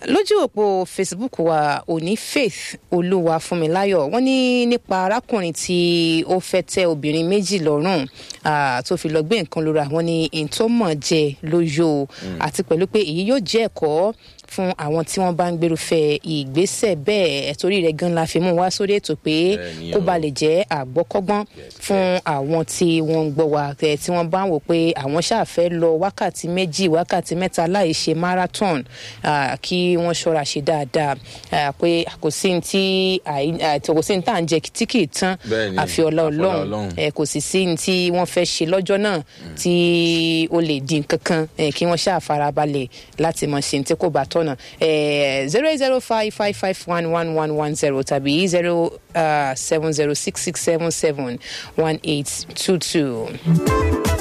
lójú òpó facebook wa òní faith olúwa fúnmiláyọ̀ wọ́n ní nípa arákùnrin tí ó fẹ́ tẹ obìnrin méjì lọ́rùn ah, tó fi lọ gbé nǹkan lóra wọ́n ní ìtọ́mọ̀ jẹ lóyò àti pẹ̀lú pé èyí yóò jẹ́ ẹ̀kọ́ fún àwọn tí wọ́n bá ń gbèrúfẹ́ ìgbésẹ̀ bẹ́ẹ̀ torí rẹ̀ gan la fi mú wá sórí ètò pé Bẹ́ẹ̀ni kó o. ba lè jẹ́ àgbọ́kọ́gbọ́n fún àwọn tí wọ́n ń gbọ́ wa tẹ̀ tí wọ́n bá ń wò pé àwọn ṣàfẹ́ lọ wákàtí méjì wákàtí mẹ́ta láì ṣe marathon ah, kí wọ́n ṣọ́ra ṣe dáadáa ah, pé kò sí ní tí àì- ah, kò sí ní tá à ń jẹ tí kì í tán Bẹ́ẹ̀ni, àfi ọlá àfi ọlá ọlọ́run Ọlọ́run. ẹ kò sì sí ní tí wọ́n fẹ́ ṣe lọ́jọ́ náà tí ó lè di nǹkan kan ẹ, kí wọ́n ṣáà farabalẹ̀ láti mọ̀ ṣe ní tí kò bá tọ̀nà zero eight zero five five five one one one one zero tàbí zero seven zero six six seven seven one eight two two.